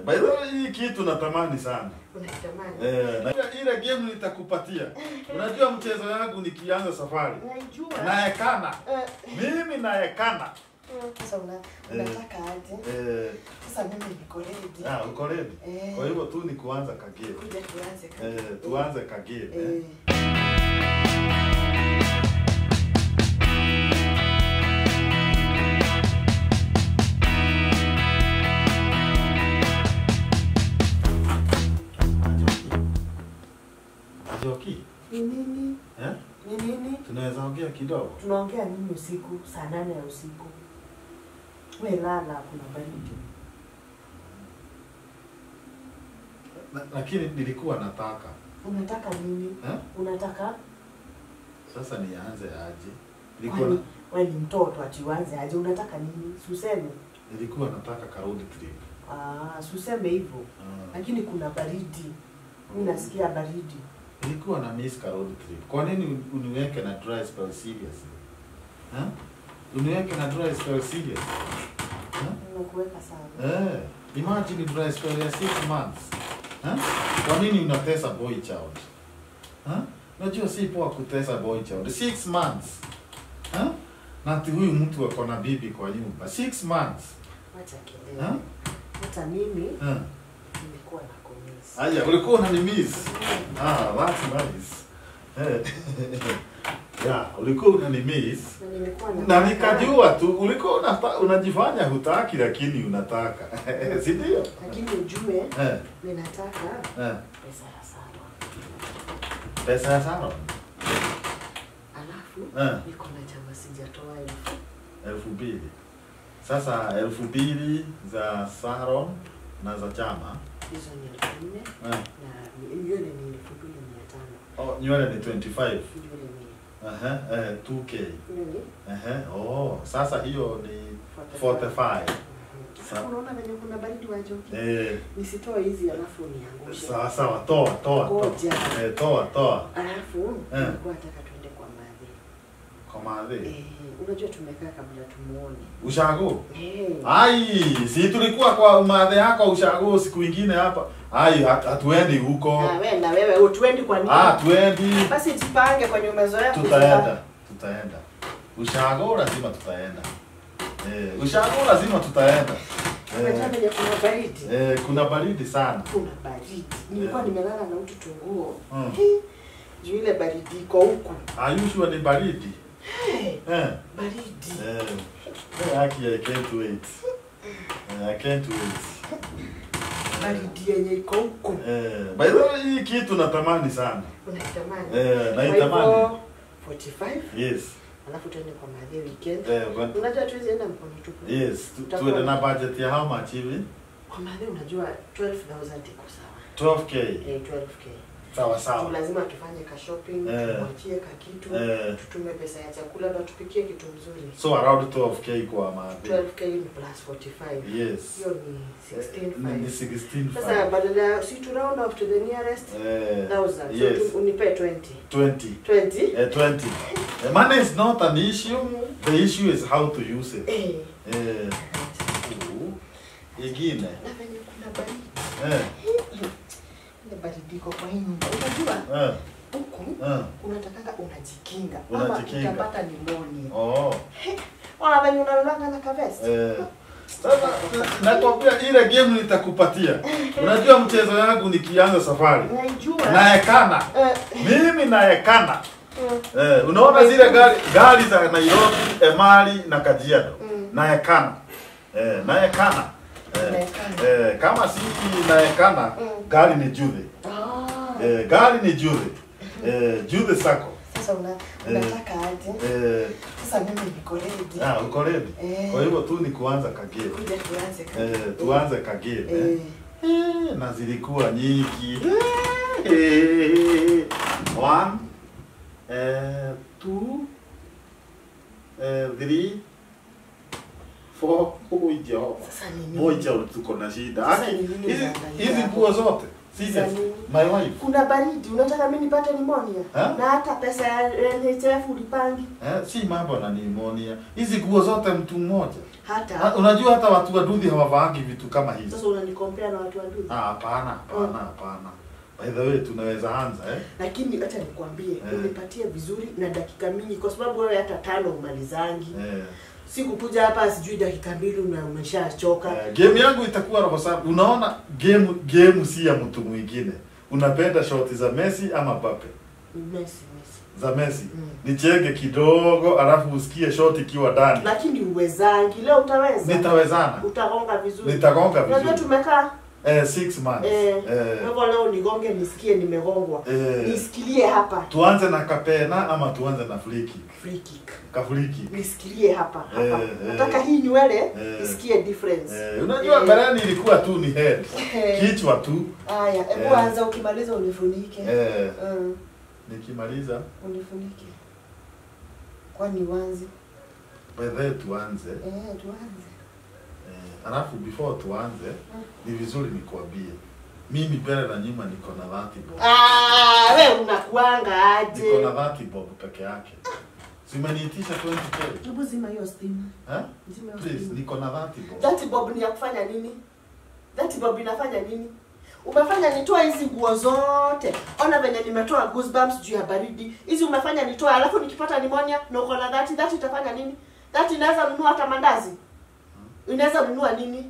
by the way, hii kitu natamani sana. Unakitamani? Eh, na ile- ile game nitakupatia. Unajua mchezo yangu nikianza safari. Naijua. Naekana. Eh, Mimi naekana. Sasa una, unataka aje? Eh, Sasa mimi niko ready. ah, uko ready? Eh. Kwa hivyo tu ni kuanza kagame. Kuja tuanze kama. Eh, tuanze kagame. Eh. Eh. Joki. Ni nini? Eh? Ni nini? Tunaweza ongea kidogo. Tunaongea nini usiku? Saa nane ya usiku. We lala, kuna baridi. Na- Lakini nilikuwa nataka. Unataka nini? Eh? Unataka Sasa nianze aje? Nilikuwa kwani na, wewe ni mtoto atiwanze aje? Unataka nini? Suseme. nilikuwa nataka karudi trip. Ah, suseme hivyo. Ah. Lakini kuna baridi. Mimi nasikia baridi. Nilikuwa na miss ka road trip. Kwa nini uniweke na dry spell serious? Ha? Uniweke na dry spell serious? Ha? Nimekuweka sana. Eh, imagine dry spell ya 6 months. Ha? Kwa nini unatesa boy child? Ha? Najua si poa kutesa boy child. 6 months. Ha? Na ati huyu mtu ako na bibi kwa nyumba. 6 months. Wacha Ha? kelele. Hata mimi Ha? nilikuwa na komisi. Aya, ulikuwa unanimiss. Ah, that's nice. Eh. yeah, ulikuwa unanimiss. Na nilikuwa na Na nikajua tu ulikuwa unata, unajifanya hutaki lakini unataka. si ndio? Lakini ujue Eh, ninataka eh. pesa ya sawa. Pesa ya salon. Alafu Eh, niko na chama sijatoa elfu. elfu mbili. Sasa elfu mbili za salon na za chama. Hizo ni elfu nne Eh. na nywele ni elfu mbili mia tano. Oh, nywele ni 25. Nywele ni Aha, eh, 2k. nywele Aha, oh, sasa hiyo ni 45. 45. Sasa unaona venye kuna baridi wa joki. Eh, Nisitoe hizi alafu niangushe. sawa sawa, toa toa toa. Ngoja. Eh, toa toa. Alafu Eh. nilikuwa nataka tuende kwa madhi. Kwa madhi. Eh, unajua tumekaa kabla tumuone. Ushago. Eh. Ai, si tulikuwa kwa madhe yako ushago siku ingine hapa. Ai, hat- hatuendi huko. Ah, wewe na wewe utuendi kwa nini? Ah, tuendi. Basi jipange kwenye umezoea Tutaenda. Tutaenda. Ushago lazima tutaenda. Eh, ushago lazima tutaenda. Unajua Eh, venye kuna baridi. eh, kuna baridi sana. Kuna baridi. Nilikuwa Eh. nimelala na utu tunguo. Mm. Juu ile baridi iko huku. Are you sure ni baridi? Hey, Eh. baridi. Eh. Eh, Aki, I can't wait. Eh, I can't wait. Baridi yenye iko huku. Eh, by the way, hii kitu natamani sana. Unakitamani? Eh, Kwa naitamani. hivyo, 45 Yes. alafu tuende kwa madhe weekend. Eh, when- Unajua tuwezi enda mkono tupu. yes. Tu- Utakuwa- Tuende na budget ya how much hivi? Kwa madhe unajua 12000 iko sawa. 12k. Eh, 12k. Sawa Tu sawa. lazima tufanye ka shopping, Eh. tumwachie ka kitu, Eh, tutume pesa ya chakula na tupikie kitu mzuri. so around 12k kwa madhi. 12k plus 45. Yes. Hiyo ni Eh, ni 16.5. 16 Sasa badala ya si to round off to the nearest Eh, thousand. yes. So tu, unipe 20. 20. 20? Eh, 20. Eh, money is not an issue. The issue is how to use it. Eh. Eh, uh, ingine. Na venye kuna baridi. Eh, Ile baridi iko kwa hii nyumba. Unajua eh, huku eh. unatakanga unajikinga Unajikinga. ama utapata pneumonia. Oh. Ona venye unalala na kavest. Eh. Sasa nakwambia ile game nitakupatia. Unajua mchezo yangu nikianza safari. Naijua. Naekana. Eh, Mimi naekana. mm, Eh, unaona zile gari gari za Nairobi, Emali na Kajiado. Mm. Naekana. Eh, naekana. Eh, Unaekana. eh, kama si naekana, Mm. gari ni Jude. Ah. Eh, gari ni Jude. Eh, Jude sako. Sasa una, unataka aje? Eh, Sasa mimi niko ready. ah, uko ready? Eh. Kwa hivyo tu ni kuanza kagame. Kuja tuanze kama. Eh, tuanze kagame. Eh. Eh. Eh, na zilikuwa nyingi. Eh, one, eh, two, eh, three, four. Oh, Jehova. Sasa ni nini? Moja tuko na shida. Sasa Aki, ni nini hizi unaangalia hizi hapo? nguo zote. Serious. Sasa ni- My wife. Kuna baridi, unataka mimi nipate pneumonia? Ha? Na hata pesa ya NHF ulipangi. Eh, si mambo na pneumonia. Hizi nguo zote mtu mmoja. hata Ha- Unajua hata watu waduthi hawavaangi vitu kama hizi. sasa unanikompea na watu wadudu Ah, hapana, hapana, hapana. By the way, tunaweza anza eh? lakini acha nikwambie Eh. unipatie vizuri na dakika mingi kwa sababu wewe hata tano umalizangi Eh. si kukuja hapa sijui dakika mbili una umeshachoka Eh, game yangu itakuwa roho safi. Unaona game game si ya mtu mwingine. Unapenda shoti za Messi ama Mbappe? Messi, Messi. Za Messi. Mm. Nichenge kidogo alafu usikie shoti ikiwa ndani. lakini uwezangi leo utaweza Nitawezana. utagonga vizuri Nitagonga unajua vizuri. tumekaa Eh, six months. eh, Eh. kwa hivyo leo nigonge nisikie nimegongwa Eh. nisikilie hapa Tuanze na kapena ama tuanze na free kick? free kick Ka free kick. nisikilie hapa hapa Eh, nataka eh. hii nywele Eh. isikie difference Eh, unajua Eh. mbeleni ilikuwa tu ni head. Eh. Kichwa tu. haya hebu Eh. anza ukimaliza unifunike Eh, Mm, nikimaliza unifunike kwani wanzi by the way tuanze. eh, tuanze Eh, alafu before tuanze ni vizuri nikuambie mimi mbele na nyuma niko na 30 bob. Ah, we unakuanga Niko na aje 30 bob peke yake. Simeniitisha 20k. hebu zima hiyo stima Eh? zima hiyo Please, stima niko na 30 bob. That bob ni ya kufanya nini? That bob inafanya nini? Umefanya nitoa hizi nguo zote. Ona venye nimetoa goosebumps juu ya baridi. Hizi umefanya nitoa alafu nikipata pneumonia na uko na that that itafanya nini? That inaweza nunua hata mandazi. Inaweza nunua nini?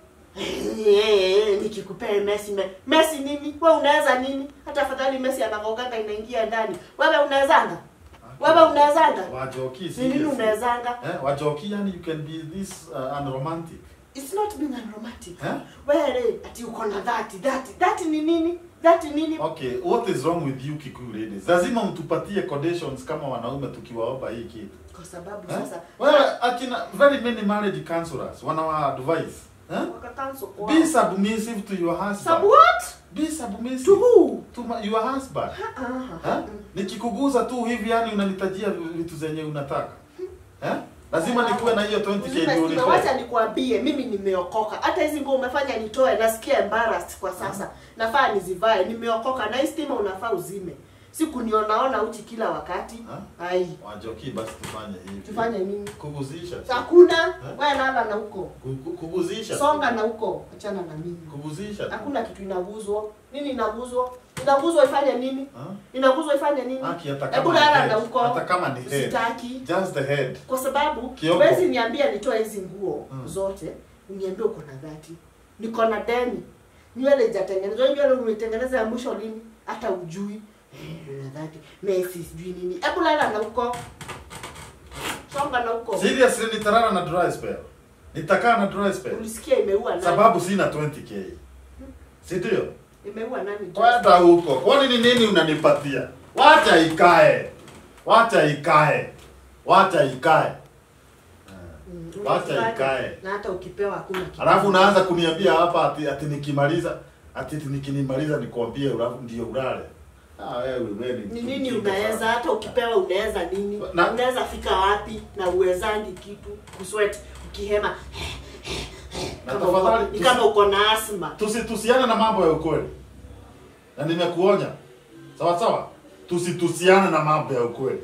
nikikupea Messi me, Messi nini? Wewe unaweza nini? Hata afadhali Messi anagonganga inaingia ndani. Wewe unawezanga? Wewe unawezanga? Wajoki Ni nini seriously. unawezanga? Eh, wajoki yani you can be this uh, unromantic. It's not being unromantic. Eh? Wewe ati uko na that that that ni nini? That ni nini? Okay, what is wrong with you Kikuyu ladies? Lazima mtupatie conditions kama wanaume tukiwaomba hii kitu. Kwa sababu Eh? sasa Wewe akina very many marriage counselors wanawa advise. Eh? wakakanso kwa Be submissive to your husband. Sub what? Be submissive To who? to my, your husband. Ah, Eh? Nikikuguza tu hivi yani unanitajia vitu zenye unataka. Eh? Lazima nikuwe na hiyo 20k Uzime ndio stima, unipe. wacha nikwambie mimi nimeokoka. Hata hizi nguo umefanya nitoe nasikia embarrassed kwa sasa. Nafaa nizivae. Nimeokoka na hii stima unafaa uzime. Si kunionaona uchi kila wakati. Ha? Ai. Wajoki basi tufanye hivi. Tufanye nini? Kuguzisha. Hakuna. Wewe lala na huko. Ku- ku- Kuguzisha. Songa na huko. Achana na mimi. Kuguzisha. tu. Hakuna kitu inaguzwa. Nini inaguzwa? Inaguzwa ifanye nini? Ha? Inaguzwa ifanye nini? Haki hata Hebu kama ni lala head. na huko. Hata kama ni head. Sitaki. Just the head. kwa sababu Kioko. huwezi niambia nitoe hizi nguo Mm. zote uniambie uko na dhati niko na deni nywele ijatengenezwa Hii nywele umeitengeneza ya mwisho lini hata ujui Eh, na dhati Messi sijui nini hebu lala na huko songa na huko Seriously nitalala na dry spell. Nitakaa na dry spell. ulisikia imeua nani Sababu sina 20k. Si ndio? imeua nani Kwenda huko. Kwani ni nini unanipatia? Wacha ikae. Wacha ikae. Wacha ikae. Mm, Wacha unafurahi. ikae. na hata ukipewa hakuna kitu. Alafu unaanza kuniambia hapa ati, ati nikimaliza ati ati nikinimaliza nikwambie ulafu ndio ulale. Ah wewe wewe ni mtu nini mjinga unaweza sana. hata ukipewa unaweza nini Na- unaweza fika wapi na uwezangi kitu kusweat ukihema Na kama tafadhali, uko- ni tusi- kama uko na asma Tusitusiane na mambo ya ukweli. Na nimekuonya. Sawa sawa? Tusitusiane na mambo ya ukweli.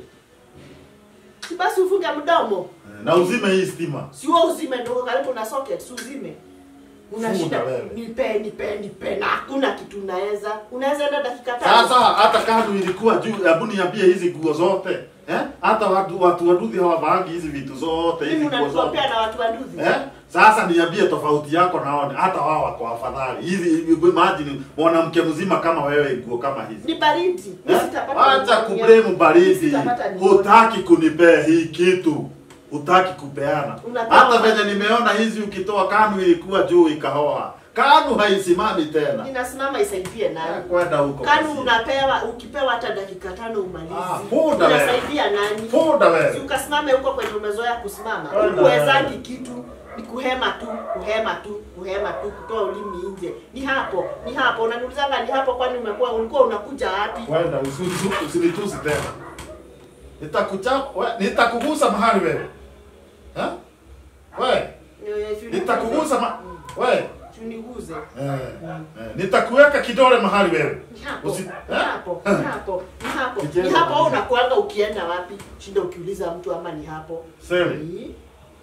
si basi ufunge mdomo Eh, Na uzime hii stima. siwo uzime ndo karibu na socket si uzime una Funda shida wewe. nipe nipe nipe na hakuna kitu unaweza unaweza enda dakika tano Sasa hata kando ilikuwa juu, hebu niambie hizi nguo zote. Eh? Hata watu watu waduthi hawavaangi hizi vitu zote, hizi mimi nguo zote. unanikompea na watu waduzi Eh? Sasa niambie tofauti yako naone hata wao wako afadhali. Hizi imagine mwanamke mzima kama wewe nguo kama hizi. ni baridi Eh? Sitapata Acha pneumonia. kublame baridi. Sitapata pneumonia. Hutaki kunipea hii kitu. Hutaki kupeana. Unapewa Hata ma- venye nimeona hizi ukitoa kanu ilikuwa juu ikahoa. Kanu haisimami tena. inasimama isaidie Eh, nani Kwenda huko. kanu basi. unapewa ukipewa hata dakika tano umalizi Ah, fuda wewe. unasaidia nani Fuda si wewe. ukasimame huko kwenye umezoea kusimama Kwenda uwezangi wewe. kitu ni kuhema tu kuhema tu kuhema tu kutoa ulimi nje ni hapo ni hapo unaniulizanga ni hapo kwani umekuwa ulikuwa unakuja wapi Kwenda usi- usinitusi tena. Nitakuchapa, we- nitakugusa mahali wewe. Eh? Wewe, Eh, si uniguze. nitakugusa ma... Mm, Wewe. si uniguze Eh, eh, nitakuweka kidole mahali wewe. Ni hapo Usi- ni eh? hapo ni hapo ni hapo Kicheza ni hapo kabisa. unakuanga ukienda wapi shinda ukiuliza mtu ama ni hapo Seli. Ni-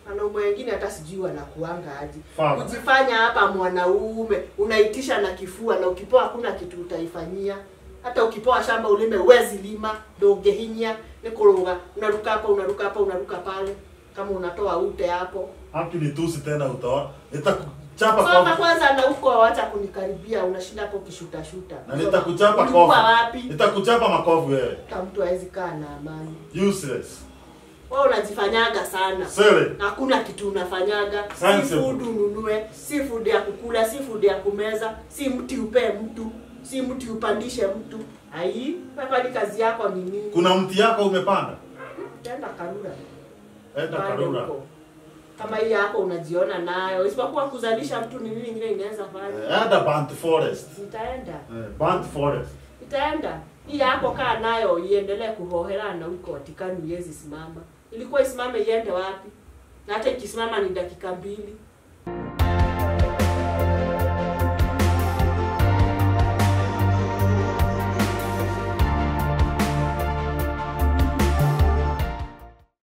wanaume wengine hata sijui wanakuanga aje Fala. kujifanya hapa mwanaume unaitisha na kifua na ukipewa hakuna kitu utaifanyia hata ukipewa shamba ulime uwezi lima ndo ungehinya nikuruga unaruka hapa unaruka hapa unaruka pale kama unatoa ute hapo Haki ni tusi tena utaona. Nitakuchapa soma kwa kwanza na huko wacha kunikaribia unashinda hapo ukishuta shuta na nitakuchapa Ulikuwa kofi. wapi Nitakuchapa makofi wewe. hata mtu hawezi kaa na amani Useless. wewe unajifanyaga sana Sele. hakuna kitu unafanyaga si Sensible. food ununue si food ya kukula si food ya kumeza si mti upee mtu si mti upandishe mtu ai kwani kazi yako ni nini Kuna mti yako umepanda? utaenda karura Enda Pande Karura. huko. kama hii yako unajiona nayo isipokuwa kuzalisha mtu ni nini ingine inaweza fanya Eh, Enda Bant Forest. itaenda Eh, Bant Forest. itaenda hii yako kaa nayo iendelee kuhoherana huko watikani iwezi simama ilikuwa isimame iende wapi na hata ikisimama ni dakika mbili